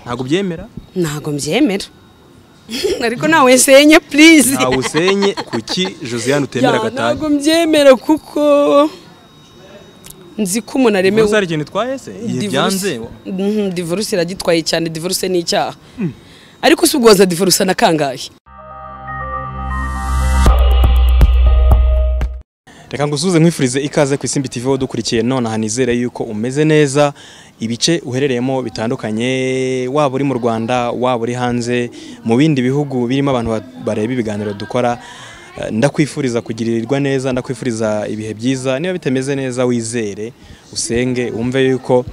ntabwo byemera ntabwo mbyemera ariko nawe nsenye purize ntawe usenye kuki josiane utemera gatanya ntabwo mbyemera kuko nzi ko umuntu aremewe ubu hari ikintu utwaye se igihe byanze Mhm, divorce iragitwaye cyane divorce ni icyaha ariko si ubwoza divorce na kangahe reka ngusuze nkwifurize ikaze ku isimbi TV dukurikiye nonaha nizere yuko umeze neza ibice uherereyemo bitandukanye waba uri mu Rwanda waba uri hanze mu bindi bihugu birimo abantu ba- bareba ibiganiro dukora Eh, ndakwifuriza kugirirwa neza ndakwifuriza ibihe byiza niba bitameze neza wizere usenge wumve yuko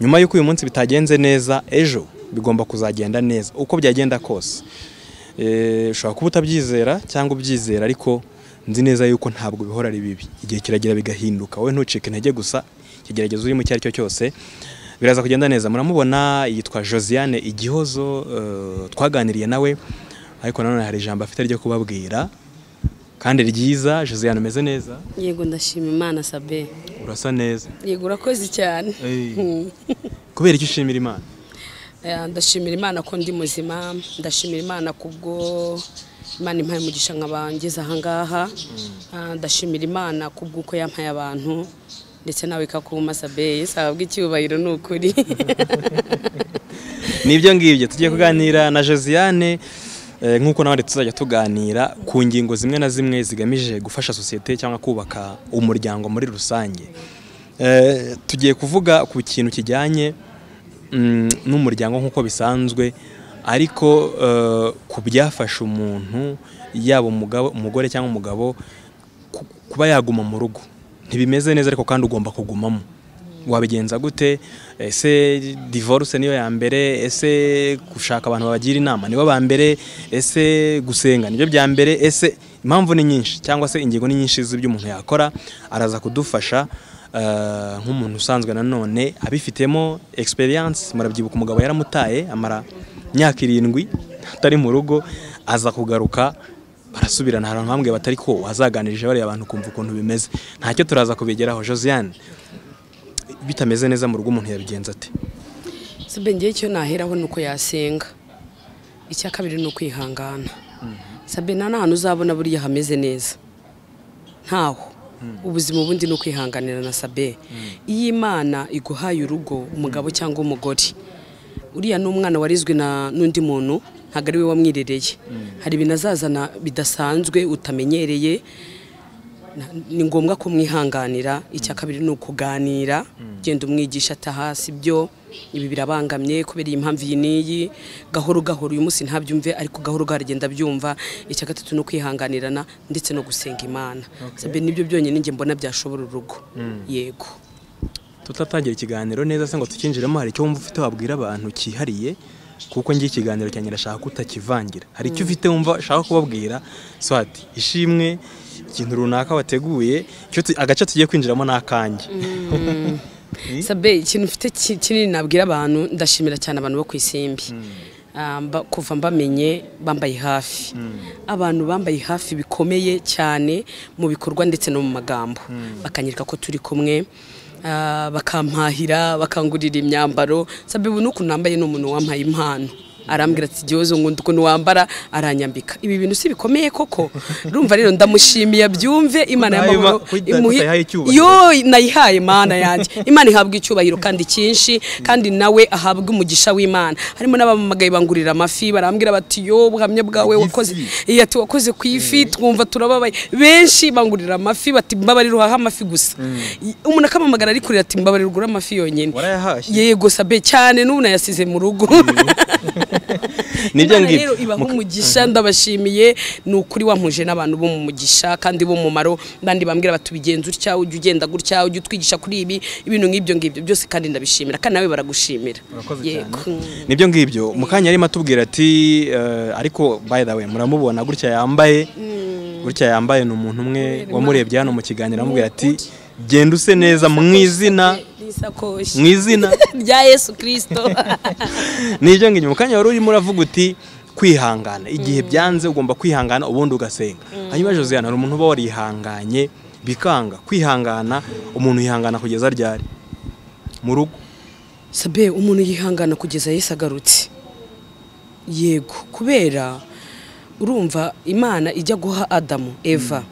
nyuma yuko uyu munsi bitagenze neza ejo bigomba kuzagenda neza uko byagenda kose Eh, ushobora kuba utabyizera cyangwa ubyizera ariko nzi neza yuko ntabwo bihora ari bibi igihe kiragera bigahinduka wowe ntucike intege gusa ikigeragezo urimo icyo ari cyo cyose biraza kugenda neza muramubona yitwa josiane igihozo eh, twaganiriye nawe ariko nanone hari ijambo afite ryo kubabwira kandi ryiza josiane umeze neza yego ndashima imana sabe urasa neza yego urakoze cyane kubera icyo ushimira imana Eh, ndashimira imana ko ndi muzima ndashimira imana kubwo imana impaye umugisha nkabangeze ahangaha Ah, ndashimira imana kubw'uko yampaye abantu ndetse nawe ikakuma sabe sababwa icyubahiro ni ukuri nibyo ngibyo tugiye kuganira na josiane eh, nk'uko n'abandi tuzajya tuganira ku ngingo zimwe na zimwe zigamije gufasha sosiyete cyangwa kubaka umuryango muri rusange Eh, tugiye kuvuga ku kintu kijyanye mm, n'umuryango nk'uko bisanzwe ariko eh, ku byafasha umuntu yaba umugabo- umugore cyangwa umugabo ku- kuba yaguma mu rugo ntibimeze neza ariko kandi ugomba kugumamo wabigenza gute ese divorce niyo ya mbere ese gushaka abantu babagira inama nibo ba mbere ese gusenga nibyo bya mbere ese impamvu ni nyinshi cyangwa se ingingo ni nyinshi z'ibyo umuntu yakora araza kudufasha eh, nk'umuntu usanzwe nanone abifitemo experience murabyibuka umugabo yaramutaye amara imyaka irindwi atari mu rugo aza kugaruka barasubirana hari ahantu hamwe batari ko wazaganirije bariya abantu kumva ukuntu bimeze ntacyo turaza kubigeraho josiane bitameze neza mu rugo umuntu yabigenza ate sabe ngewe icyo naheraho ni uko yasenga icya kabiri ni ukwihangana sabe nta n'ahantu uzabona buriya hameze neza ntaho ubuzima ubundi ni ukwihanganira na sabe iyo imana iguhaye urugo umugabo cyangwa umugore uriya ni umwana warizwe na n'undi muntu ntabwo ari we wamwirereye hari ibintu azazana bidasanzwe utamenyereye na- ni ngombwa ko mwihanganira icya kabiri ni ukuganira genda umwigisha atahasi ibyo ibi birabangamye kubera iyi mpamvu iyi n'iyi gahoro gahoro uyu munsi ntabyumve ariko gahoro gahoro agenda abyumva icya gatatu ni ukwihanganirana ndetse no gusenga imana sabe nibyo byonyine njye mbona byashobora urugo yego tutatangira ikiganiro neza se ngo tukinjiremo hari icyo wumva ufite wabwira abantu cyihariye kuko njye ikiganiro cyanjye ndashaka ko utakivangira hari icyo ufite wumva ushaka kubabwira swati ishimwe ikintu runaka wateguye icyo tu- agace tugiye kwinjiramo ni akanjye sabe ikintu mfite ki- kinini nabwira abantu ndashimira cyane abantu bo ku isimbi Ah, mba- kuva mbamenye bambaye hafi abantu bambaye hafi bikomeye cyane mu bikorwa ndetse no mu magambo bakanyereka ko turi kumwe ah, bakampahira bakangurira imyambaro sabe ubu n'ukuntu nambaye ni umuntu wampaye impano arambwira ati igihozo nkunda ukuntu wambara aranyambika ibi bintu si bikomeye koko rumva rero ndamushimiye abyumve imana Kudaha- y'amahoro kudaha- imuhe- kutayihaye icyubahiro. Yo, Oy, nayihaye mana yanjye imana ihabwa icyubahiro kandi cyinshi kandi nawe ahabwa umugisha w'imana harimo n'abamamagaye bangurira amafi barambwira bati yo buhamya bwawe Ifi. wakoze iya tu wakoze ku ifi twumva turababaye benshi bangurira amafi bati mbabarira uhaha amafi gusa I- umuntu akamamagara ari kurira ati mbabarira ugura amafi yonyine warayahashye yego sabe cyane n'ubu nayasize mu rugo nibyo Imana ngibyo rero ibaha umugisha ndabashimiye ni ukuri wampuje n'abantu bo mu mugisha kandi b'umumaro bandi bambwira bati ubigenza utya ujya ugenda gutya ujya utwigisha kuri ibi ibintu nk'ibyo ngibyo byose kandi ndabishimira kandi nawe baragushimira Urakoze yego nibyo ngibyo mukanya arimo atubwira ati eh, ariko by the way muramubona gutya yambaye gutya yambaye ni umuntu umwe wamurebye hano mu kiganiro amubwira ati genda use neza mu izina n'isakoshi mu izina rya yesu kirisito nibyo ngibyo mukanya wari urimo uravuga uti kwihangana igihe byanze ugomba kwihangana ubundi ugasenga hanyuma josiane hari umuntu uba warihanganye bikanga kwihangana umuntu yihangana kugeza ryari mu rugo sabe umuntu yihangana kugeza yesu agarutse yego kubera urumva imana ijya guha adamu eva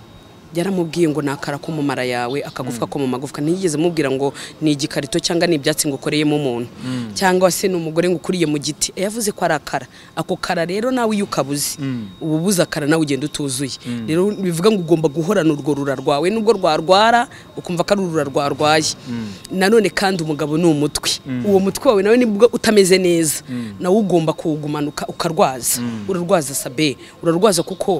yaramubwiye ngo nakara ko mu mara yawe akagufwa ko mu magufwa ntiyigeze mubwira ngo ni igikarito cyangwa ni ibyatsi ngo ukoreyemo umuntu cyangwa se ni umugore ngo ukuriye mu giti yavuze ko ari akara ako kara rero nawe iyo ukabuze uba ubuze akara nawe ugenda utuzuye rero bivuga ngo ugomba guhorana urwo rura rwawe nubwo rwarwara ukumva ko ari urura rwarwaye nanone kandi umugabo ni umutwe uwo mutwe wawe nawe nibwo utameze neza nawe ugomba kuwugumanuka ukarwaza urarwaza sabe urarwaza kuko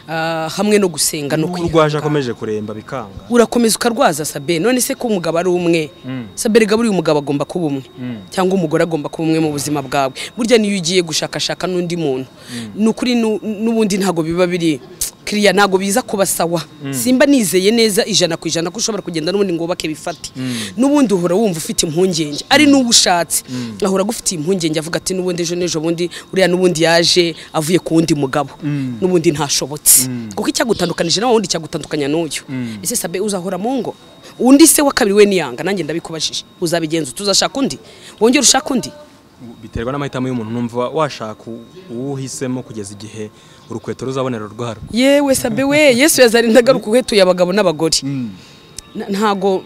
ah, hamwe no gusenga no N'ubwo kwiha urwaje akomeje kuremba bikanga urakomeza ukarwaza sabe none se ko umugabo ari umwe sabe rega buriya umugabo agomba kuba umwe cyangwa umugore agomba kuba umwe mu buzima bwawe burya niyo ugiye gushakashaka n'undi muntu ni ukuri nu- n'ubundi ntabwo biba biri kiriya ntabwo biza kuba sawa simba nizeye neza ijana ku ijana ko ushobora kugenda n'ubundi ngo wubake bifate n'ubundi uhora wumva ufite impungenge ari n'uwo ushatse ahora agufitiye impungenge avuga ati n'ubundi ejo n'ejo bundi uriya n'ubundi yaje avuye ku wundi mugabo n'ubundi ntashobotse kuko icyagutandukanije nawe wundi cyagutandukanya n'uyu ese sabe uzahora mu ngo undi se wa kabiri we niyanga nanjye ndabikubajije uzabigenza tuzashaka undi wongera ushaka undi biterwa n'amahitamo y'umuntu numva washaka u- uwuhisemo kugeza igihe urukweto ruzabonera urwaro yewe sabe we yesu yazarinda agaruka uhetuye abagabo n'abagore Na- ntago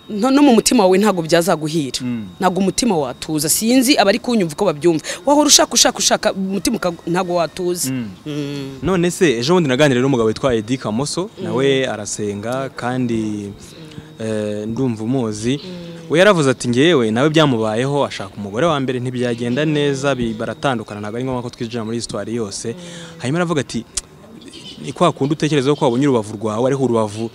no no mu mutima wawe ntago byazaguhira ntago umutima watuza sinzi abari kunyumva uko babyumva wahora ushaka ushaka ushaka umutima uka- ntago watuza Mm. none se ejo bundi naganiriye n'umugabo witwa Edi Kamoso nawe arasenga kandi eh, ndumva umuzi we yaravuze ati ngewe nawe byamubayeho ashaka umugore wa mbere ntibyagenda neza bi- baratandukana ntabwo ari ngombwa ko twinjira muri histoire yose hanyuma aravuga ati ni kwa kundi utekereza ko wabonye urubavu rwawe ariho urubavu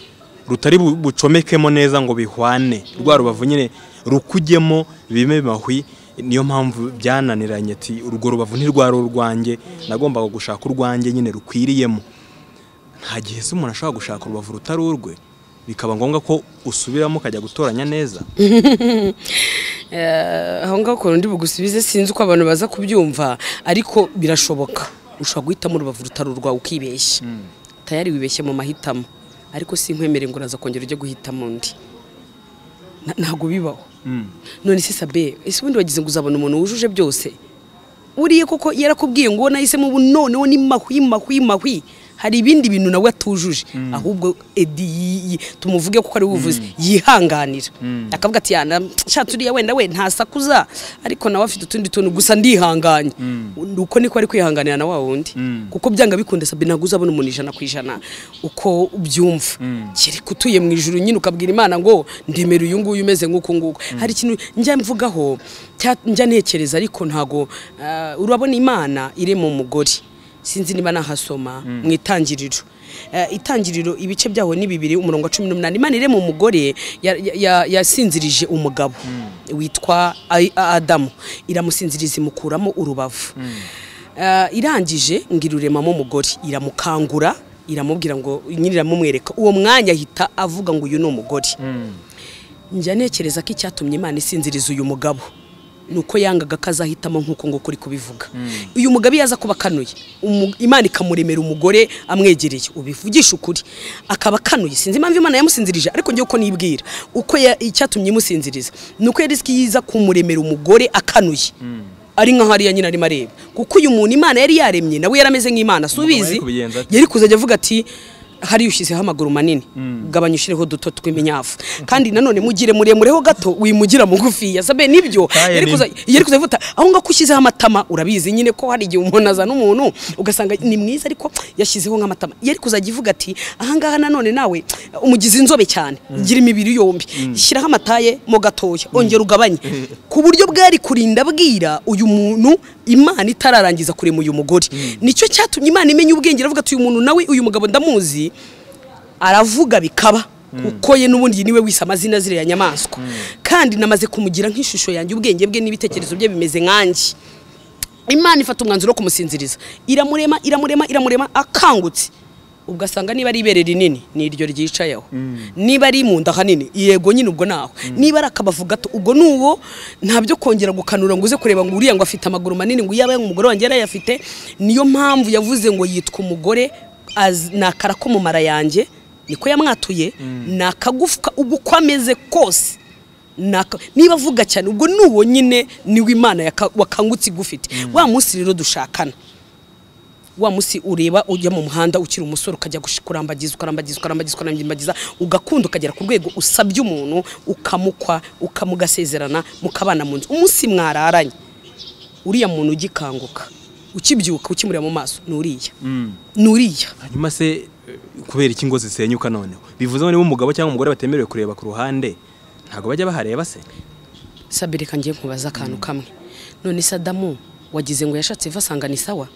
rutari bu- bucomekemo neza ngo bihwane rwa rubavu nyine rukujyemo bime mahwi niyo mpamvu byananiranye ati urwo rubavu ntirwari urwanjye nagombaga gushaka urwanjye nyine rukwiriyemo nta gihe se umuntu ashobora gushaka urubavu rutari urwe bikaba ngombwa ko usubiramo ukajya gutoranya neza Eh, aho ngaho ukuntu ndi bugusubize sinzi uko abantu baza kubyumva ariko birashoboka ushobora guhitamo urubavu rutari urwawe ukibeshya tayari wibeshye mu mahitamo ariko sinkwemere ngo uraza kongera ujye guhitamo undi Na- ntago bibaho none se sabe ese ubundi wagize ngo uzabona umuntu wujuje byose buriya koko yarakubwiye ngo nahisemo ubu noneho ni mahwi mahwi mahwi hari ibindi bintu nawe atujuje ahubwo edi yi- yi- tumuvuge kuko ari buvuze yihanganira akavuga ati yana nshatse uriya wenda we ntasakuza ariko nawe afite utundi tuntu gusa ndihanganye uko niko ari kwihanganira na wa wundi kuko byanga bikunda sabe ntabwo uzabona umuntu ijana ku ijana uko ubyumva kereka utuye mu ijuru nyine ukabwira imana ngo ndemera uyu nguyu umeze nk'uku nguku hari ikintu njya mvugaho cya- njya ntekereza ariko ntago ah, urabona imana irema umugore sinzi niba nahasoma mu itangiriro Eh, itangiriro ibice byaho ni bibiri umurongo wa cumi n'umunani imana irema umugore ya- ya- ya- yasinzirije umugabo witwa Ai- adamu iramusinziriza imukuramo urubavu Eh, irangije ngo iruremamo umugore iramukangura iramubwira ngo nyine iramumwereka uwo mwanya ahita avuga ngo uyu ni umugore njya ntekereza ko icyatumye imana isinziriza uyu mugabo ni uko yangaga ko azahitamo nk'uko nguko uri kubivuga uyu mugabo iyo aza kuba akanuye umu- imana ikamuremera umugore amwegereye ubivugisha ukuri akaba akanuye sinzi impamvu imana yamusinzirije ariko njye uko nibwira uko ya- icyatumye imusinziriza ni uko yari izi yiza kumuremera umugore akanuye ari nka hariya nyine arimo areba kuko uyu muntu imana yari yaremye nawe yari ameze nk'imana si Umugabo yari ubizi kubigenza ate? yari kuzajya avuga ati hariya ushyizeho amaguru manini gabanya ushyireho duto tw'iminyafu kandi nanone mugire muremure ho gato wimugira mugufi yasabe nibyo Kaye yari ni- kuza yari kuza avuga aho ngaho ko ushyizeho amatama urabizi nyine ko hari igihe umuntu azana umuntu ugasanga ni mwiza ariko yashyizeho nk'amatama yari kuzajya ivuga ati ahangaha nanone nawe umugize inzobe cyane gira imibiri yombi shyiraho amataye mo gatoya ongera ugabanye ku buryo bwari kurinda abwira uyu muntu imana itararangiza kurema uyu mugore nicyo cyatumye imana imenya ubwenge iravuga ati uyu muntu nawe uyu mugabo ndamuzi aravuga bikaba kuko ye n'ubundi niwe wise amazina ziriya nyamaswa kandi namaze kumugira nk'ishusho yanjye ubwenge bwe n'ibitekerezo bye bimeze nkanjye imana ifata umwanzuro wo kumusinziriza iramurema iramurema iramurema akangutse ubwo asanga niba ari ibere rinini ni iryo ryicayeho niba ari mu nda hanini yego nyine ubwo naho niba ari akabavu gato ubwo ni uwo nta byo kongera gukanura ngo uze kureba ngo uriya ngo afite amaguru manini ngo yaba umugore wanjye yarayafite niyo mpamvu yavuze ngo yitwa umugore az- ni akara ko mu mara yanjye niko yamwatuye ni akagufwa ubu uko ameze kose naka- niba avuga cyane ubwo ni uwo nyine niwe imana yaka- wakangutse igufite wa munsi rero dushakana wa munsi ureba ujya mu muhanda ukiri umusore ukajya gushi- kurambagiza ukarambagiza ukarambagiza ukarambagiza ugakunda ukagera ku rwego usabye umuntu ukamukwa ukamugasezerana mukabana mu nzu umunsi mwararanye uriya muntu ugikanguka ukibyuka ukimureba mu maso ni uriya ni uriya hanyuma se eh, kubera iki ngo zisenyuka noneho bivuze ngo niba umugabo cyangwa umugore batemerewe kureba ku ruhande ntabwo bajya bahareba se sabire kanjye nkubaza akantu kamwe none se adamu wagize ngo yashatse eva asanga ni sawa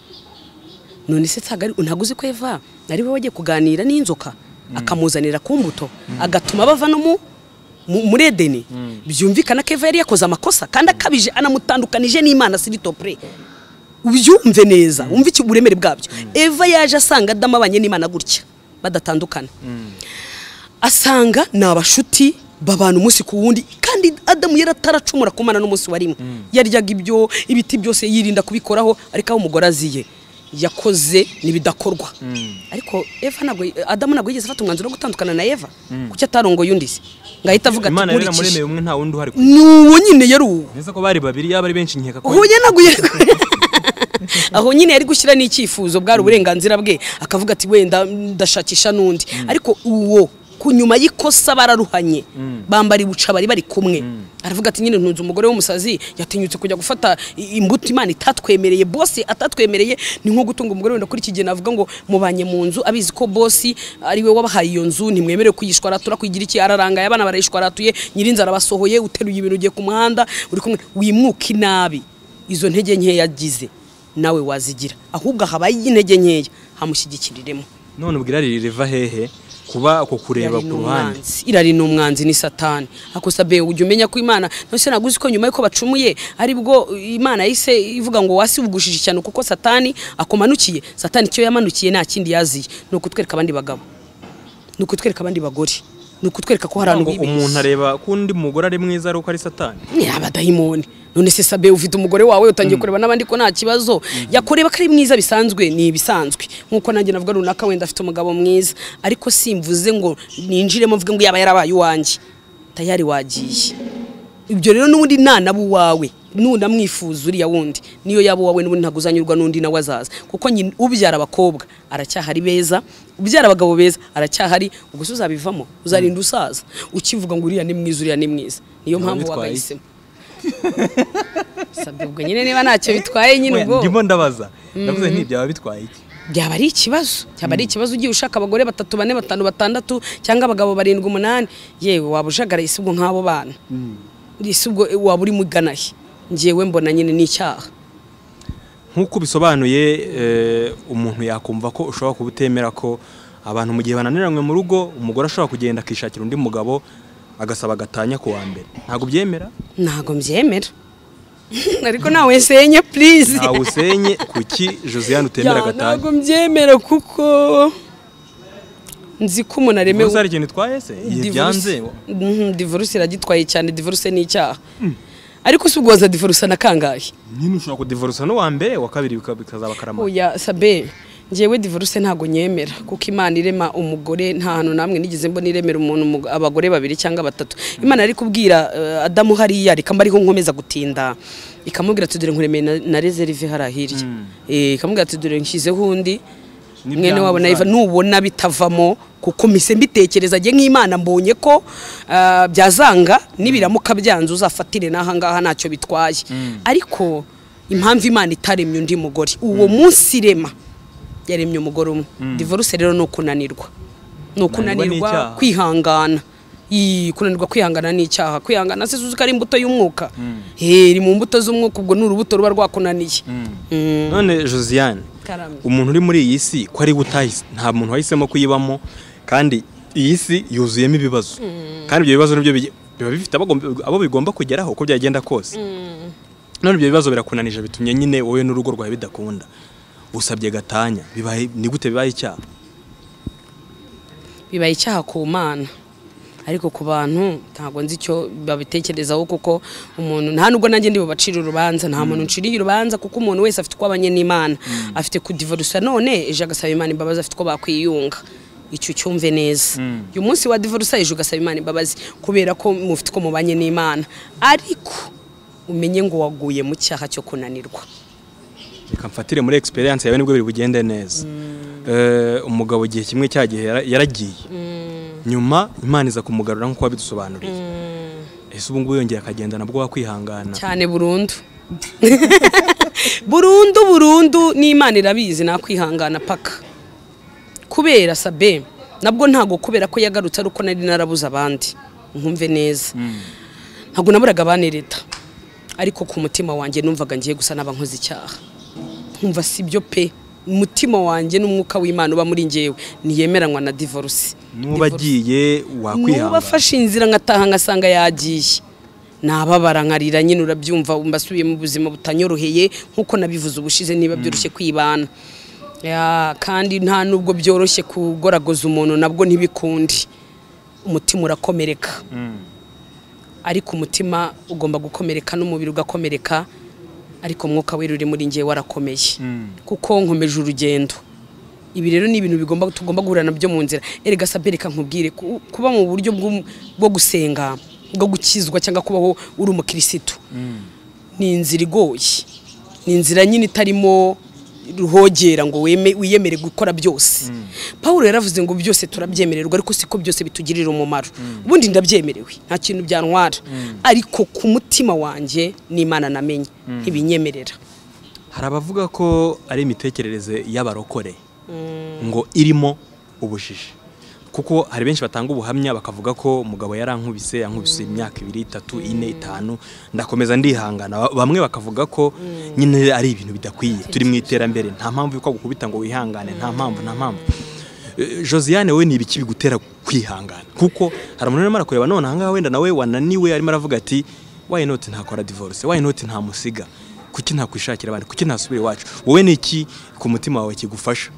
none se ntabwo ari ntabwo uzi ko eva ari we wagiye kuganira n'inzoka akamuzanira ku mbuto agatuma bava no mu mu- muri edeni byumvikana ko eva yari yakoze amakosa kandi akabije anamutandukanije n'imana siritopure ubyumve neza wumve iki uburemere bwabyo eva yaje asanga adamu abanye n'imana gutya badatandukana asanga ni abashuti babana umunsi ku wundi kandi adamu yari ataracumura kumana n'umunsi wa rimwe yaryaga ibyo ibiti byose yirinda kubikoraho ariko aho umugore aziye yakoze n'ibidakorwa ariko eva ntabwo adamu ntabwo yigeze afata umwanzuro wo gutandukana na eva kuki atarongoye undi se ngo ahita avuga ati imana rero nkurikije yamuremeye umwe nta wundi uhari ni uwo nyine yari uwo neza ko bari babiri yaba ari benshi nkeka ko aho yanaguye aho nyine yari gushyira n'icyifuzo bwari uburenganzira bwe akavuga ati wenda ndashakisha n'undi ariko uwo ku nyuma y'ikosa bararuhanye bambara ibuca bari bari kumwe aravuga ati nyine ntunze umugore w'umusazi yatinyutse kujya gufata i- imbuto imana itatwemereye bose atatwemereye ni nko gutunga umugore wenda kuri iki gihe navuga ngo mubanye mu nzu abizi ko bosi ariwe wabahaye iyo nzu ntimwemerewe kuyishwaratura kuyigira iki ararangaye abana barayishwaratuye nyirinzara basohoye uteruye ibintu ugiye ku muhanda uri kumwe wimuka inabi izo ntege nkeya agize nawe wazigira ahubwo habaye intege nkeya hamushyigikiriremo none ubwo irari riva hehe kuba uko kureba Irari ku ni ruhande umwanzi. irari ni umwanzi ni satani akosabe ujya umenya ko imana nose ntabwo uzi ko nyuma y'uko bacumuye aribwo imana yahise ivuga ngo wasi ubugushije ishyano kuko satani akumanukiye satani icyo yamanukiye nta kindi yaziye ni ukutwereka abandi bagabo ni ukutwereka abandi bagore ni ukutwereka ko hari abantu Ngo bibeshya. umuntu areba ko undi mugore ari mwiza ari uko ari satani ni abadayimoni none se sabe ufite umugore wawe utangiye kureba n'abandi ko nta kibazo yakureba ko ari mwiza bisanzwe ni ibisanzwe nk'uko nanjye navuga runaka wenda afite umugabo mwiza ariko simvuze ngo ninjiremo mvuge ngo yaba yarabaye uwanjye tayari wagiye ibyo rero n'ubundi ntanaba uwawe nunamwifuza uriya wundi niyo yaba uwawe n'ubundi ntabwo uzanyurwa n'undi nawe azaza kuko nyine ubyara abakobwa aracyahari beza ubyara abagabo beza aracyahari ubwo se uzabivamo uzarinda usaza ukivuga ngo uriya ni mwiza uriya ni mwiza niyo mpamvu bitwaye. wagahisemo Sabwe, ubwo nyine niba ntacyo bitwaye nyine ubwo ndimo ndabaza ndavuze nti byaba bitwaye iki byaba ari ikibazo byaba ari ikibazo ugiye ushaka abagore batatu bane batanu batandatu cyangwa abagabo barindwi umunani yewe waba ujagaraye si ubwo nk'abo bana si ubwo waba uri muganahe ngewe mbona nyine ni icyaha nk'uko bisobanuye umuntu yakumva ko ushobora kuba utemera ko abantu mu gihe bananiranywe mu rugo umugore ashobora kugenda akishakira undi mugabo agasaba agatanya ku wa mbere ntabwo ubyemera ntago mbyemera ariko nawe nsenye purize ntawe usenye kuki josiane utemera agatanya ntago mbyemera kuko nzi ko umuntu aremewe Ubwo hari ikintu itwaye se igihe byanze divorce iragitwaye cyane divorce ni icyaha ariko si ubwo waza divorce na kangahe nyine ushobora kudivorusa n'uwa mbere uwa kabiri bika- bikazaba karama oya sabe ngewe divorce ntago nyemera kuko imana irema umugore nta hantu namwe nigeze mbona iremera umuntu umug- abagore babiri cyangwa batatu imana yari kubwira eh, adamu hariya reka mba ariho nkomeza gutinda ikamubwira ati dore nkuremeye na- na reserve hariya hirya Eh, ikamubwira ati dore nshyizeho undi N'ibyangu mwene wabo na Eva zayo. nubona bitavamo kuko mise mbitekereza njye nk'imana mbonye ko ah, byazanga nibiramuka byanze uzafatire n'aha ngaha ntacyo bitwaye ariko impamvu imana itaremye undi mugore uwo munsi irema yaremye umugore umwe divorce rero ni ukunanirwa ni Kunanirwa ni ukunanirwa icyaha. kwihangana Ii, kunanirwa kwihangana ni icyaha kwihangana se uzi ko ari imbuto y'umwuka Eh, iri mu mbuto z'umwuka ubwo ni urubuto ruba rwakunaniye Mm. none josiane Karame. umuntu uri muri iyi si ko ari butahise nta muntu wahisemo kuyibamo kandi iyi si yuzuyemo ibibazo kandi ibyo bibazo nibyo bige- biba bifite abagomba- abo bigomba kugeraho uko byagenda kose none ibyo bibazo birakunanije bitumye nyine wowe n'urugo rwawe bidakunda usabye gatanya bibaye ni gute bibaye icyaha bibaye icyaha ku mana ariko ku bantu ntabwo nzi icyo babitekerezaho kuko umuntu nta nubwo nanjye ndi bubacire urubanza nta muntu nciriye urubanza kuko umuntu wese afite uko abanye n'imana afite kudivorusa none ejo agasaba imana imbabazi afite uko bakwiyunga icyo cyumve neza uyu munsi wa divorce usayije ugasaba imana imbabazi kubera ko mufite uko mubanye n'imana ariko umenye ngo waguye mu cyaha cyo kunanirwa reka mfatire muri experience yawe nibwo biri bugende neza Eh, umugabo igihe kimwe cyagiye yaragiye nyuma imana iza kumugarura nk'uko wabidusobanuriye ese ubu ngubu yongera akagenda nabwo wakwihangana cyane burundu burundu burundu n'imana irabizi nakwihangana paka kubera sabe nabwo ntabwo kubera ko yagarutse ari uko nari narabuze abandi nkumve neza ntabwo naburaga abanereta ariko ku mutima wanjye numvaga ngiye gusa n'abankoze icyaha nkumva si byo pe umutima wanjye n'umwuka w'imana uba muri ngewe ntiyemeranywa na divorce n'uba agiye nuba wakwihangana afashe inzira ngataha ngasanga yagiye nababara nkarira nyine urabyumva mbasubiye mu buzima butanyoroheye nk'uko nabivuze ubushize niba byoroshye kwibana Ya, kandi nta nubwo byoroshye kugoragoza umuntu nabwo ntibikundi umutima urakomereka ariko umutima ugomba gukomereka n'umubiri ugakomereka ariko umwuka wera uri muri ngewe warakomeye kuko nkomeje urugendo ibi rero ni ibintu bigomba tugomba guhura nabyo mu nzira erega sabe reka nkubwire ku- kuba mu buryo bw'u- bwo gusenga bwo gukizwa cyangwa kubaho uri umukirisitu ni inzira igoye ni inzira nyine itarimo ruhogera ngo weme- wiyemere gukora byose paul yaravuze ngo byose turabyemererwa ariko siko byose bitugirira umumaro ubundi ndabyemerewe nta kintu byantwara ariko ku mutima wanjye n'imana namenye ntibinyemerera hari abavuga ko ari imitekerereze y'abarokore ngo irimo ubujiji kuko hari benshi batanga ubuhamya bakavuga ko umugabo yarankubise yankubise imyaka ibiri itatu ine itanu ndakomeza ndihangana Ba- bamwe bakavuga ko nyine ari ibintu bidakwiye turi mu iterambere nta mpamvu y'uko gukubita ngo wihangane nta mpamvu nta mpamvu Eh, josiane we ni ibiki bigutera kwihangana kuko hari umuntu urimo arakureba none ahangaha wenda nawe wananiwe arimo aravuga ati why not ntakora divorce why not ntamusiga kuki ntakwishakira abandi kuki ntasubira iwacu wowe ni iki ku mutima wawe kigufasha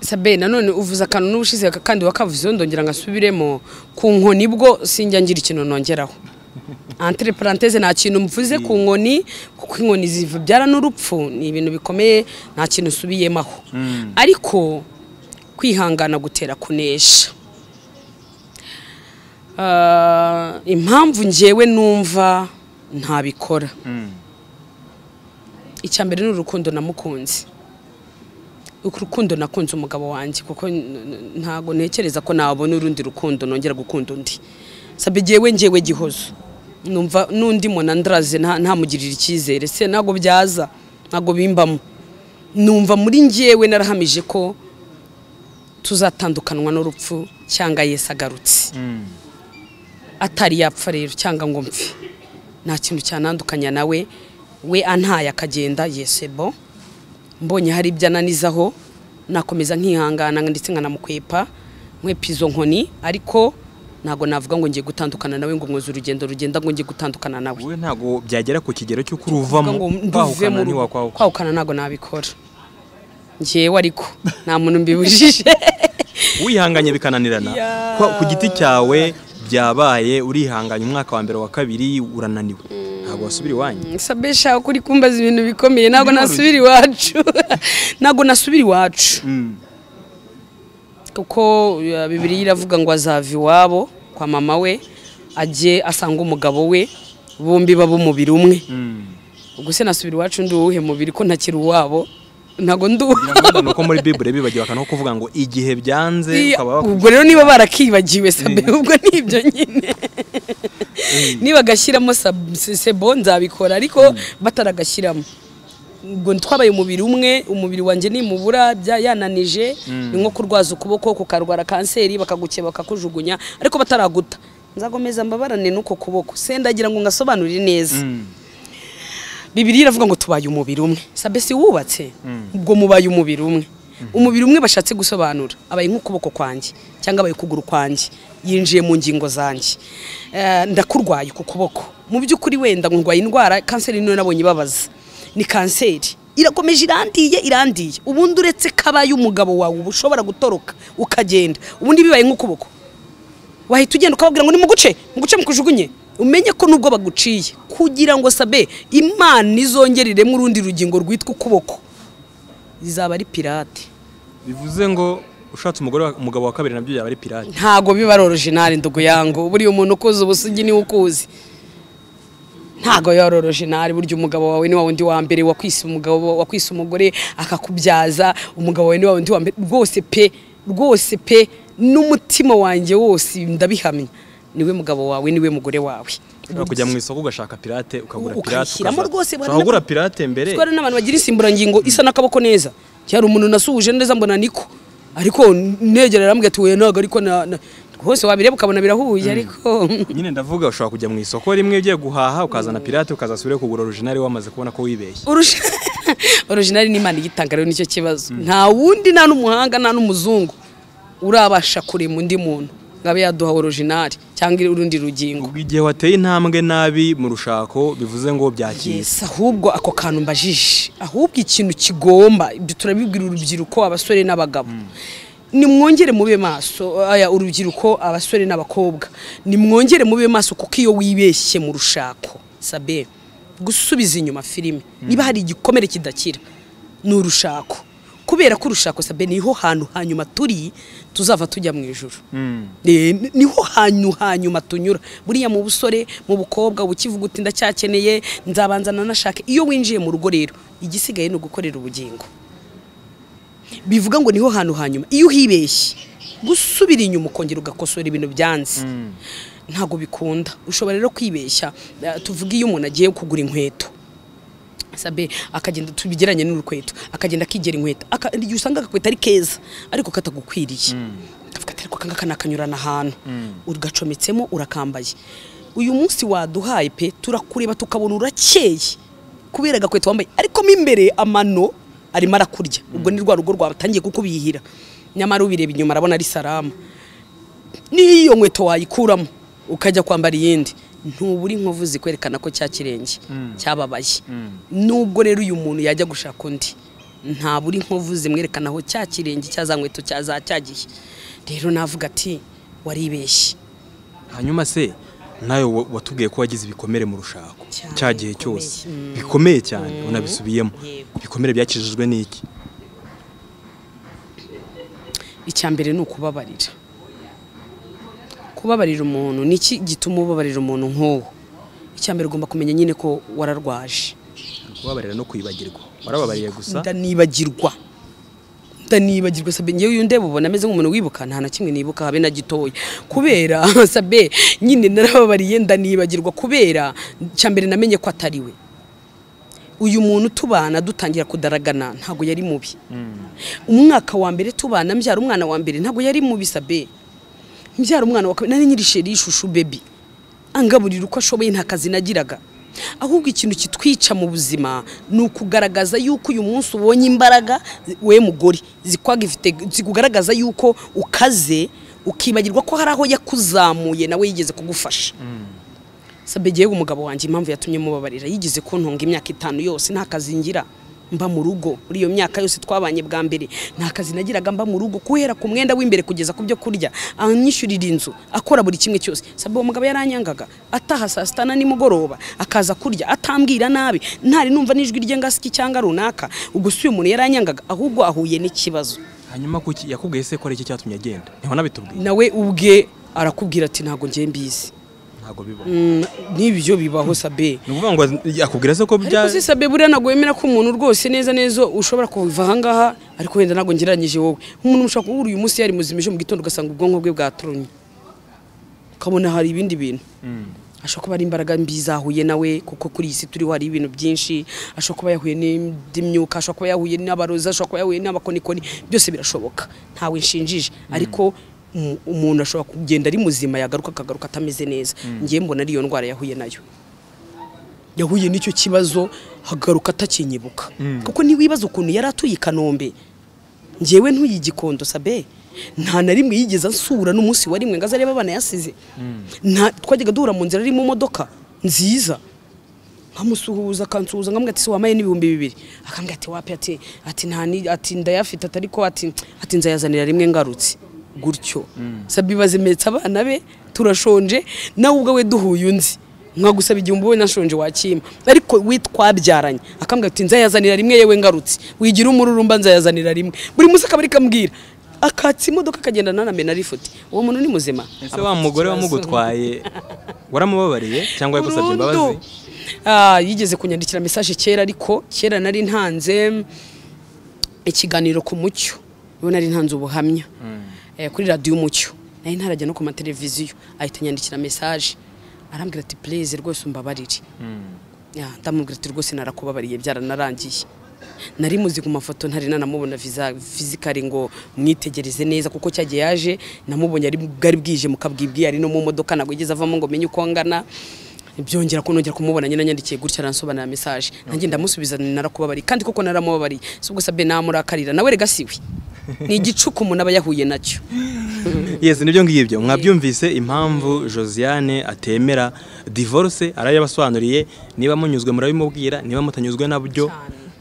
sabe nanone uvuze akantu n'ubushize kandi wakavuzeho ndongera ngasubiremo ku nkoni bwo sinjya ngira ikintu nongeraho entre parenthese nta kintu mvuze ku nkoni kuko inkoni zibyara n'urupfu ni ibintu bikomeye nta kintu usubiyemo aho ariko kwihangana gutera kunesha Ah, impamvu njyewe numva ntabikora icya mbere ni urukundo namukunze urukundo nakunze umugabo wanjye kuko n- n- ntago ntekereza ko nabona urundi rukundo nongera gukunda undi sabe jyewe njyewe gihozo numva n'undi muntu andaraze nta- ntamugirira icyizere se ntabwo byaza ntabwo bimbamo numva muri njyewe narahamije ko tuzatandukanywa n'urupfu cyangwa yesi agarutse atari yapfa rero cyangwa ngo mpfe nta kintu cyanandukanya nawe we antaye akagenda yesebo mbonye hari ibyo ananizaho nakomeza nkihangana ndetse nkanamukwepa nkwepa izo nkoni ariko ntabwo navuga ngo ngiye gutandukana nawe ngo nkoze urugendo rugenda ngo ngiye gutandukana nawe wowe ntabwo byagera ku kigero cy'uko kuvuga uruvamo ngo nduvemo kwahukana urugo. ntiwakwahuka kwahukana ntabwo nabikora ngewe ariko nta muntu mbibujije wihanganye bikananirana Ya. Kwa- ku giti cyawe byabaye urihanganye umwaka wa mbere wa kabiri urananiwe ntabwo wasubira iwanyu sabe shaka kuri kumbaza ibintu bikomeye ntabwo nasubira iwacu ntabwo nasubira iwacu kuko uh, bibiriya iravuga ngo azava iwabo kwa mama we ajye asanga umugabo we bombi baba umubiri umwe ubwo se nasubira iwacu ndi uwuhe mubiri ko ntakiri uwabo ntabwo ndi uwabo ni uko muri bibure bibagiwe no kuvuga ngo igihe byanze Iya, ukaba wakwiye ubwo rero niba barakibagiwe sabe ubwo ni ibyo nyine niba agashyiramo sebo nzabikora ariko bataragashyiramo ubwo twabaye umubiri umwe umubiri wanjye nimubura bya- yananije ni nko kurwaza ukuboko kukarwara kanseri bakagukeba bakakujugunya ariko bataraguta nzakomeza mbabarane n'uko kuboko se ndagira ngo ngasobanurire neza bibiri iravuga ngo tubaye umubiri umwe sabe si wubatse ubwo mubaye umubiri umwe umubiri umwe bashatse gusobanura abaye nk'ukuboko kwanjye cyangwa abaye ukuguru kwanjye yinjiye mu ngingo zanjye Eh, ndakurwaye ku kuboko mu by'ukuri wenda ngurwaye indwara kanseri niyo nabonye ibabaza ni kanseri irakomeje irandiye irandiye ubundi uretse kabaye umugabo wawe uba ushobora gutoroka ukagenda ubundi bibaye nk'ukuboko wahita ugenda ukababwira ngo nimuguce muguce mukujugunye umenye ko nubwo baguciye kugira ngo sabe imana izongereremo urundi rugingo rwitwa ukuboko rizaba ari pirate bivuze ngo ushatse umugore wa- umugabo wa kabiri nabyo yaba ari pirate ntago biba ari orojinari ndugu yangu buriya umuntu ukuzi ubusugi niwe ukuzi ntago biba ari orojinari burya umugabo wawe ni wa wundi wa mbere wakwise umugabo wakwise umugore akakubyaza umugabo wawe ni wa wundi wa mbere rwose pe rwose pe n'umutima wanjye wose ndabihamya niwe mugabo wawe niwe mugore wawe ushobora kujya mu isoko ugashaka pirate ukagura Ukayishyiramo pirate ukaza- rwose, bari ushobora kugura n'aba- pirate mbere Kuko hari n'abantu bagira insimburangingo isa n'akaboko neza cyari umuntu nasuhuje neza mbona niko ariko negera arambwira ati "Oya, ntago ariko na- na-" rwose wabireba ukabona birahuye ariko nyine ndavuga ushobora kujya mu isoko rimwe ugiye guhaha ukazana pirate ukazasubira kugura original wamaze kubona ko wibeshye Urush- originali ni imana igitanga rero nicyo kibazo nta wundi nta n'umuhanga nta n'umuzungu urabasha kurema undi muntu ngo abe yaduha originali cyangwa urundi rugingo ubwo igihe wateye intambwe nabi mu rushako bivuze ngo byakira Yes, ahubwo ako kantu mbajije ahubwo ikintu kigomba ibyo turabibwira urubyiruko abasore n'abagabo nimwongere mube maso aya urubyiruko abasore n'abakobwa nimwongere mube maso kuko iyo wibeshye mu rushako sabe gusubiza inyuma filime niba hari igikomere kidakira ni urushako kubera ko urushako sabe niho hantu hanyuma turi tuzava tujya mu ijuru Eh, ni- niho hanyu hanyuma tunyura buriya mu busore mu bukobwa ukivuga uti ndacyakeneye nzabanza nanashake iyo winjiye mu rugo rero igisigaye ni ugukorera ubugingo bivuga ngo niho hantu hanyuma iyo uhibeshye gusubira inyuma ukongera ugakosora ibintu byanze ntabwo bikunda ushobora rero kwibeshya Eh, tuvuge iyo umuntu agiye kugura inkweto sabe akagenda tubigeranye n'urukweto akagenda akigera inkweto aka- igihe usanga agakweto ari keza ariko katagukwiriye ukavuga ati ariko akangaka nakanyurana ahantu ugacometsemo urakambaye uyu munsi waduhaye pe turakureba tukabona urakeye kubera agakweto wambaye ariko mo imbere amano arimo arakurya ubwo ni rwa rugo rwatangiye kukubihira nyamara ubireba inyuma arabona ari salama niyo iyo nkweto wayikuramo ukajya kwambara iyindi ntubura inkovu zikwerekana ko cya kirenge cyababaye nubwo rero uyu muntu yajya gushaka undi ntabura inkovu zimwerekana aho cya kirenge cya za nkweto cya za cyagiye rero navuga ati waribeshye hanyuma se nawe wa- watubwiye ko wagize ibikomere mu rushako Cyane, cya gihe bikomeye. cyose bikomeye cyane unabisubiyemo Yego. ibikomere byakijijwe n'iki icya mbere ni ukubabarira kubabarira umuntu ni iki gituma ubabarira umuntu nk'uwo icya mbere ugomba kumenya nyine ko wararwaje kubabarira no kwibagirwa warababariye gusa ndanibagirwa ndanibagirwa sabe ngewe iyo ndeba ubona ameze nk'umuntu wibuka nta na kimwe nibuka habe na gitoya kubera sabe nyine narababariye ndanibagirwa kubera cya mbere namenye ko atari we uyu muntu tubana dutangira kudaragana ntabwo yari mubi umwaka wa mbere tubana mbyara umwana wa mbere ntabwo yari mubi sabe mbyara umwana wa kabiri nari nyiri sheri y'ishushu bebi angaburira uko ashoboye nta kazi nagiraga ahubwo ikintu kitwica mu buzima ni ukugaragaza yuko uyu munsi ubonye imbaraga zi- we mugore zikwaga ifite zikugaragaza yuko ukaze ukibagirwa ko hari aho yakuzamuye nawe yigeze kugufasha sabegiye umugabo wanjye impamvu yatumye mubabarira yigeze kuntunga imyaka itanu yose nta kazi ngira mba mu rugo muri iyo myaka yose twabanye bwa mbere nta kazi nagiraga mba mu rugo guhera ku mwenda w'imbere kugeza ku byo kurya anyishyurira inzu akora buri kimwe cyose sabe uwo mugabo yaranyangaga ataha saa sita na nimugoroba akaza kurya atambwira nabi ntari numva n'ijwi rye ngasiki cyangwa runaka ubwo si uyu muntu yaranyangaga ahubwo ahuye n'ikibazo hanyuma kuki yakubwiye se ko ari iki cyatumye agenda ntiwanabitubwiye nawe ubwe arakubwira ati ntabwo njye mbizi ntabwo biba Mm, n'ibyo bibaho sabe ni ukuvuga ngo yakubwira se ko bya ariko si sabe buriya ntabwo wemera ko umuntu rwose neza neza ushobora kuva ahangaha ariko wenda ntabwo ngereranyije wowe nk'umuntu ushobora kuba uyu munsi yari muzima ejo mu gitondo ugasanga ubwonko bwe bwaturumye ukabona hari ibindi bintu ashobora kuba ari imbaraga mbi zahuye nawe kuko kuri iyi si turiho hari ibintu byinshi ashobora kuba yahuye n'indi myuka ashobora kuba yahuye n'abarozi ashobora kuba yahuye n'abakonikoni byose birashoboka ntawe nshinjije ariko umu- umuntu ashobora kugenda ari muzima yagaruka akagaruka atameze neza ngiye mbona ari iyo ndwara yahuye nayo yahuye n'icyo kibazo hagaruka atakinyibuka kuko ntiwibaza ukuntu yari atuye i kanombe ngewe ntuye igikondo sabe nta na rimwe yigeze ansura n'umunsi wa rimwe ngo aze arebe abana yasize Nta- twajyaga duhura mu nzira ari mu modoka nziza nkamusuhuza akansuhuza nkamwe ati wamaye n'ibihumbi bibiri akambwira ati wapi ati ati nta ni- ati ndayafite ati ariko ati ati nzayazanira rimwe ngarutse gutyo sabe bazimetsa abana be turashonje nawe ubwawe duhuye unzi mwagusaba igihumbi wowe nashonje wakimpa ariko we twabyaranye akambwira ati nzayazanira rimwe yewe ngarutse wigira umururumba nzayazanira rimwe buri munsi akaba ari kambwira akatsa imodoka akagenda nanamena arifuti uwo muntu ni muzima ese wa mugore wamugutwaye waramubabariye cyangwa yagusabye imbabazi Burundu. Ah, yigeze kunyandikira message kera ariko kera nari ntanze ikiganiro ku mucyo ubu nari ntanze ubuhamya Eh, kuri radiyo umucyo nari ntarajya no ku mateleviziyo ahita anyandikira message arambwira ati please rwose umbabarire Ya, ndamubwira ati rwose narakubabariye byaranarangiye nari muzi ku mafoto ntari nanamubona fizikari ngo mwitegereze neza kuko cyagiye yaje namubonye ari bwari bwije mukabwibwi ari no mu modoka ntabwo yigeze avamo ngo menye uko angana byongera ko nongera kumubona nyine anyandikiye gutya aransobanurira mesaje nanjye ndamusubiza narakubabariye kandi koko naramubabariye si ubwo sabe namurakarira nawe rega siwe ni igicuku umuntu aba yahuye nacyo yesi nibyo ngibyo mwabyumvise impamvu josiane atemera divorce arayabasobanuriye niba munyuzwe murabimubwira niba mutanyuzwe nabyo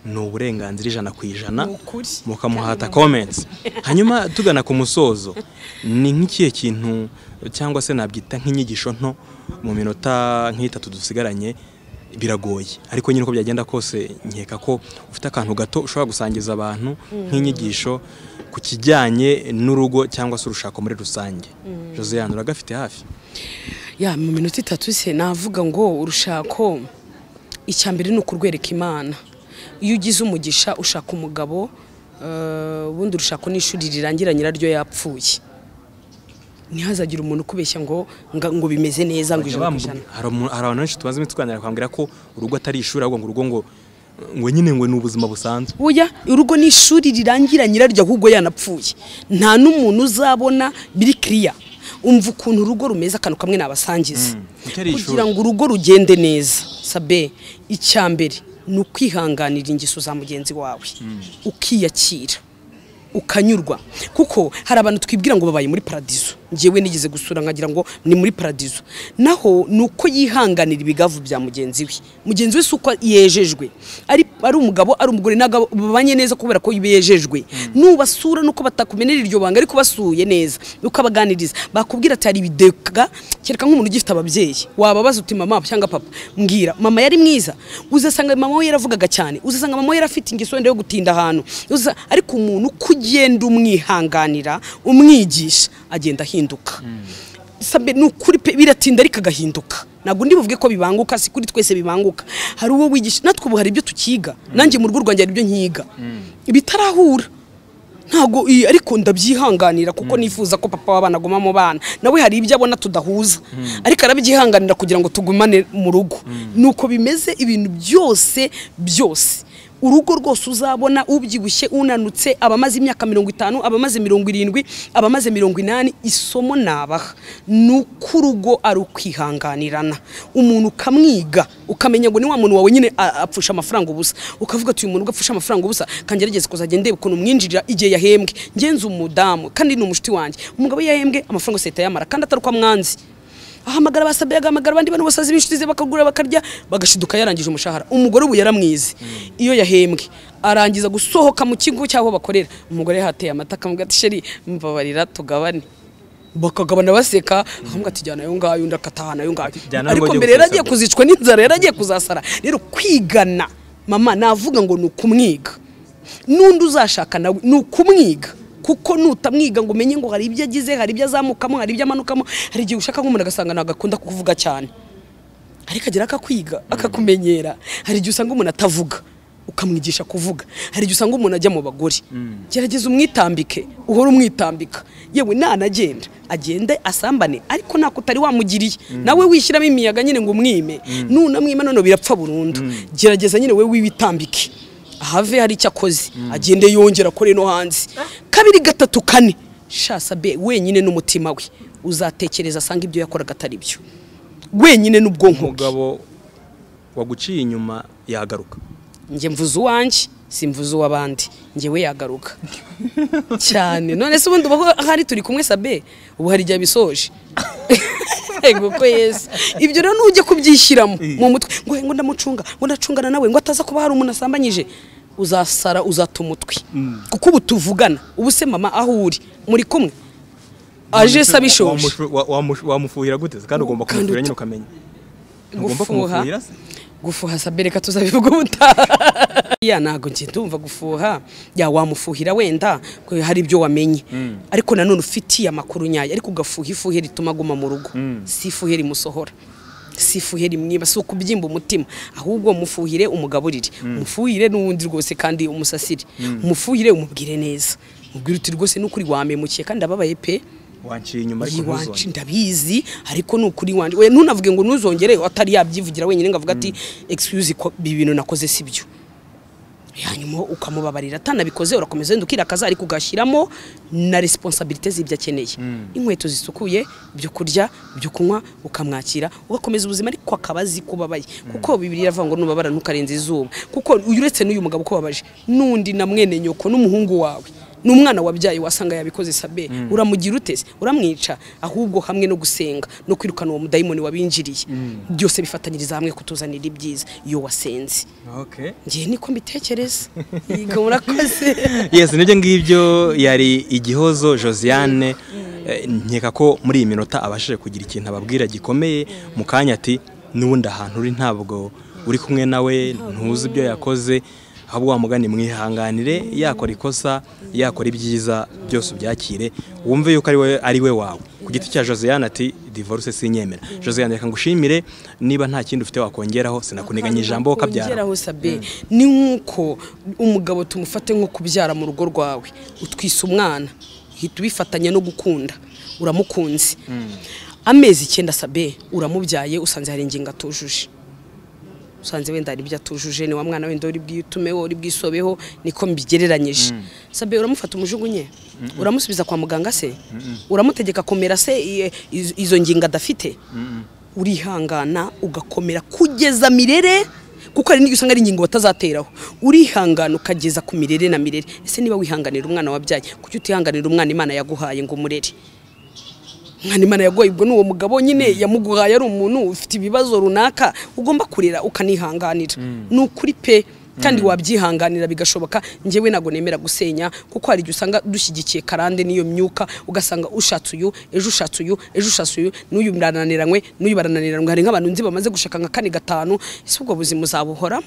ni uburenganzira ijana ku ijana Ni ukuri. mukamuhata comments hanyuma tugana ku musozo ni nk'ikihe kintu cyangwa se nabyita nk'inyigisho nto mu minota nk'itatu dusigaranye biragoye ariko nyine uko byagenda kose nkeka ko ufite akantu gato ushobora gusangiza abantu nk'inyigisho ku kijyanye n'urugo cyangwa se urushako muri rusange josiane uragafite hafi ya mu minota itatu se navuga ngo urushako icya mbere ni ukurwereka imana iyo ugize umugisha ushaka umugabo eh, ubundi urushako n'ishuri rirangira nyiraryo yapfuye ntihazagire umuntu ukubeshya ngo nga- ngo bimeze neza ngo ijana ku ijana hari umu- hari abantu benshi tumaze iminsi tuganira bakambwira ko urugo atari ishuri ahubwo ngo urugo ngo ngo nyine ngo ni ubuzima busanzwe buya urugo ni ishuri rirangira nyiraryo ahubwo yanapfuye nta n'umuntu uzabona biri kiriya umva ukuntu urugo rumeze akantu kamwe nabasangiza kuko ari ishuri. kugira ngo urugo rugende neza sabe icya mbere ni ukwihanganira ingeso za mugenzi wawe ukiyakira ukanyurwa kuko hari abantu twibwira ngo babaye muri paradizo ngewe nigeze gusura nkagira ngo ni muri paradizo naho ni uko yihanganira ibigavu bya mugenzi we mugenzi we si uko yejejwe ari, ari umugabo ari umugore ntabwo babanye neza kubera ko bejejwe nubasura nuko batakumenera iryo banga ariko basuye neza ukabaganiriza bakubwira ati hari ibidega kereka nk'umuntu ugifite ababyeyi wababaza uti mama cyangwa papa mbwira mama yari mwiza uzasanga mama we yaravugaga cyane uzasanga mama we yarafite ingeso wenda yo gutinda ahantu Uza- ariko umuntu uko ugenda umwihanganira umwigisha agenda ahinduka Sabe ni ukuri pe biratinda ariko agahinduka ntabwo ndi buvuge ko bibanguka si kuri twese bibanguka hari uwo wigisha natwe ubu hari ibyo tukiga nanjye mu rugo rwanjye hari ibyo nkiga bitarahura ntago i- ariko ndabyihanganira kuko nifuza ko papa w'abana aguma mu bana nawe hari ibyo abona tudahuza ariko arabyihanganira kugira ngo tugumane mu rugo nuko bimeze ibintu byose byose urugo rwose uzabona ubyibushye unanutse abamaze imyaka mirongo itanu abamaze mirongo irindwi abamaze mirongo inani isomo nabaha ni uko urugo ari ukwihanganirana umuntu ukamwiga ukamenya ngo ni wa muntu wawe nyine a- apfusha amafaranga ubusa ukavuga ati uyu muntu ugapfusha amafaranga ubusa kanjye yarigeze kuzajya ndeba ukuntu mwinjirira igihe yahembwe ngenzi umudamu kandi ni umushiti wanjye umugabo iyo yahembwe amafaranga yose ahita yamara kandi atari uko amwanzi ahamagara basabe agahamagara abandi bantu basazi b'inshuti ze bakagura bakarya bagashiduka yarangije umushahara umugore ubu yaramwize iyo yahembwe arangiza gusohoka mu kigo cy'aho bakorera umugore yahateye amata akamubwira ati sheri mbabarira tugabane bakagabana baseka akamubwira ati jyana ayo ngayo undi akataha nayo ngayo Jyana ayo ariko ngayo mbere ujye yaragiye gusesagura. kuzicwa n'inzara yaragiye kuzasara rero kwigana mama navuga ngo ni ukumwiga n'undi uzashaka nawe ni ukumwiga kuko nutamwiga ngo umenye ngo hari ibyo agize hari ibyo azamukamo hari ibyo amanukamo hari igihe ushaka nk'umuntu agasanga ntabwo akunda kuvuga cyane ariko agera akakwiga akakumenyera hari igihe usanga umuntu atavuga ukamwigisha kuvuga hari igihe usanga umuntu ajya mu bagore gerageza umwitambike uhore umwitambika yewe nanagenda agende asambane ariko ntako utari wamugiriye nawe wishyiramo imiyaga nyine ngo umwime nunamwima none birapfa burundu gerageza nyine wowe wibitambike ahave hari icyo akoze agende yongera akore no hanze kabiri gatatu kane shasa be wenyine n'umutima we uzatekereza asanga ibyo yakoraga atari byo wenyine n'ubwonko bwe umugabo waguciye inyuma yagaruka njye mvuze uwanjye simvuze uw'abandi njyewe yagaruka cyane none se ubundi ubaho ahari turi kumwe sabe ubu hari igihe abisoje Ego ko yesu ibyo rero nujya kubyishyiramo mu mutwe ngo ngo ndamucunga ngo ndacungana nawe ngo ataza kuba hari umuntu asambanyije uzasara uzata umutwe kuko ubu tuvugana ubu se mama aho uri muri kumwe aje se abishoje Wamushu- wa- wamushu- wamufuhira gute se kandi ugomba Kandi kumufuhira uta- nyine ukamenya ntugomba gufuha kumufuhira se gufuha sabe reka tuzabivuga ubutaha ya ntago njye ndumva gufuha ya wamufuhira wenda ko hari ibyo wamenye ariko nanone ufitiye amakuru nyayo ariko ugafuha ifuhe rituma aguma mu rugo si ifuhe rimusohora si ifuhe rimwiba si ukubyimba umutima ahubwo mufuhire umugaburire umufuhire n'uwundi rwose kandi umusasire umufuhire umubwire neza umubwire uti rwose n'ukuri wamemukiye kandi ababaye pe wanciye inyuma ariko iwacu ntuzongere ndabizi ariko ni ukuri iwanjye we ntunavuge ngo ntuzongere atari yabyivugira wenyine ngo avuge ati excuse ko ibi bintu nakoze si byo hanyuma ukamubabarira atanabikoze urakomeza wenda ukirakaza ariko ugashyiramo na responsabilite z'ibyo akeneye inkweto zisukuye ibyo kurya ibyo kunywa ukamwakira ugakomeza ubuzima ariko akaba azi ko ubabaye kuko bibiri iravuga ngo nubabara ntukarenze izuba kuko uyu uretse n'uyu mugabo ko ubabaje n'undi na mwene nyoko n'umuhungu wawe ni umwana wabyaye wasanga yabikoze sabe uramugira uteze uramwica ahubwo hamwe no gusenga no kwirukana uwo mudayimoni wabinjiriye byose bifatanyiriza hamwe kutuzanira ibyiza iyo wasenze Okay. ngewe niko mbitekereza yiga murakoze yes nibyo ngibyo yari igihozo josiane Eh, nkeka ko muri iyi minota abashije kugira ikintu ababwira gikomeye mu kanya ati n'ubundi ahantu uri ntabwo uri kumwe nawe ntuzi ibyo yakoze ahubwo wamugani mwihanganire yakora ikosa yakora ibyiza byose ubyakire wumve yuko ari we ari we wawe ku giti cya josiane ati divorce sinyemera josiane reka ngushimire niba nta kindi ufite wakongeraho sinakuniganya ijambo kabyara Ongeraho sabe ni nk'uko umugabo tumufate nko kubyara mu rugo rwawe utwise umwana uhita ubifatanya no gukunda uramukunze amezi icyenda sabe uramubyaye usanze hari ingingo atujuje usanze wenda hari ibyo atujuje ni wa mwana wenda uri bwitumeho uri bwisobeho niko mbigereranyije sabe uramufata umujugunye uramusubiza kwa muganga se uramutegeka komera se i- iz- izo ngingo adafite urihangana ugakomera kugeza mirere kuko hari n'igihe usanga ari ingingo batazateraho urihangana ukageza ku mirere na mirere ese niba wihanganira umwana wabyaye kuki utihanganira umwana imana yaguhaye ngo umurere mwana yaguhaye ubwo ni uwo mugabo nyine yamuguhaye ari umuntu ufite ibibazo runaka ugomba kurera ukanihanganira ni ukuri pe kandi wabyihanganira bigashoboka njyewe ntabwo nemera gusenya kuko hari igihe usanga dushyigikiye karande n'iyo myuka ugasanga ushatse uyu ejo ushatse uyu ejo ushatse uyu n'uyu barananiranywe n'uyu barananiranywe hari nk'abantu nzi bamaze gushaka nka kane gatanu ese ubwo buzima uzabuhoramo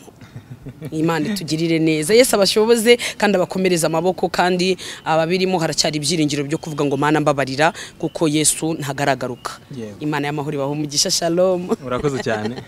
imana itugirire neza yesu abashoboze kandi abakomereze amaboko kandi ababirimo haracyari ibyiringiro byo kuvuga ngo mana mbabarira kuko yesu ntagaragaruka Yego. imana y'amahoro ibaha umugisha shalom urakoze cyane